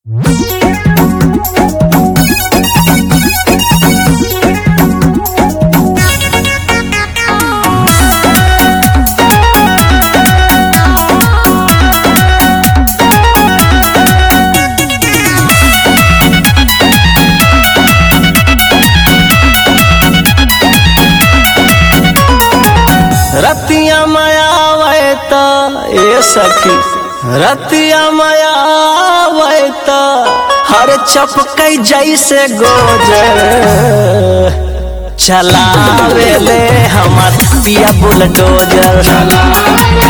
रतिया मायावे त ए सखी रतिया मायावे त हर चपकै जैसे गोजर चलावे ले हमर पिया बुलडोजर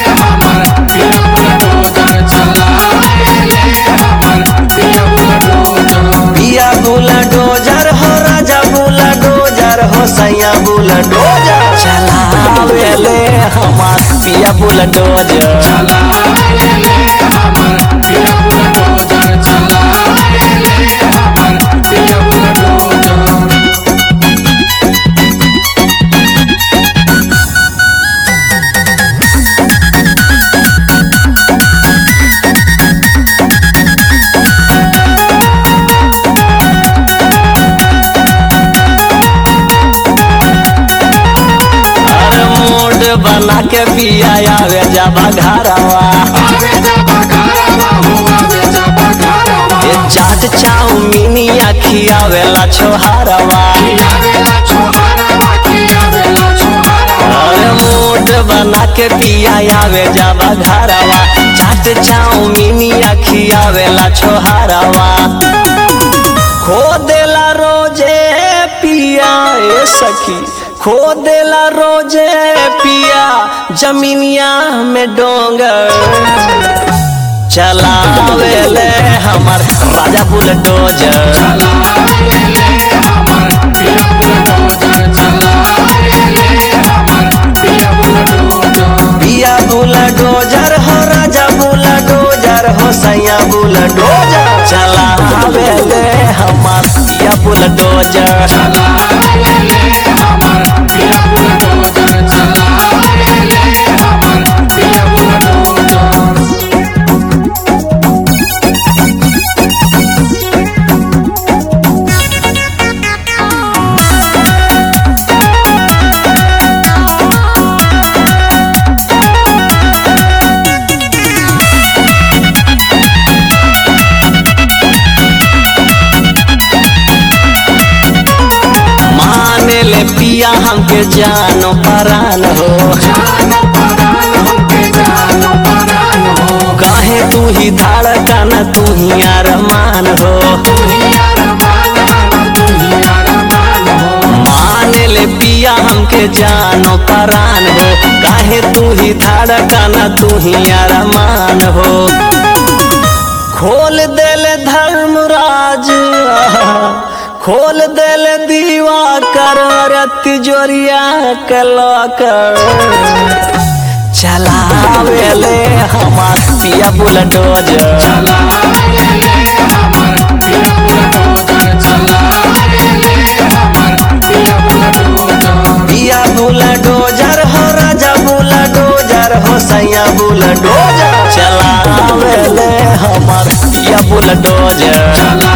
पिया बुलडोजर हो राजा बुलडोजर हो सैया बुलडोजर चलावे ले हमर पिया बुलडोजर अरे मोड बना के पिया आवे जाबा घरवा ये चाट चाउमीनी खियावेला छोहारवा अरे मोड बना के पिया आवे जाबा घरवा चाट चाउमीनी खियावेला छोहारवा खो देला रोजे पिया ए सखी खो देला रोजे पिया जमीनिया में डोंगर चलावे ले हमर राजा बुलडोजर पिया बुलडोजर हो राजा बुलडोजर हो सैया बुलडोजर चलावे ले हमर पिया बुलडोजर माने ले पिया हमके जानो परान हो काहे तू ही धड़कन तू ही अरमान हो माने ले पिया हमके जानो परान हो काहे तू ही धड़कन तू ही अरमान हो खोल देल धर्मराज खोल देल दीवा कर तिजोरिया के लॉकर चलावे ले हमार पिया बुलडोजर पिया बुलडोजर हो राजा बुलडोजर हो सैया बुलडोजर चलावे ले हमार पिया बुलडोजर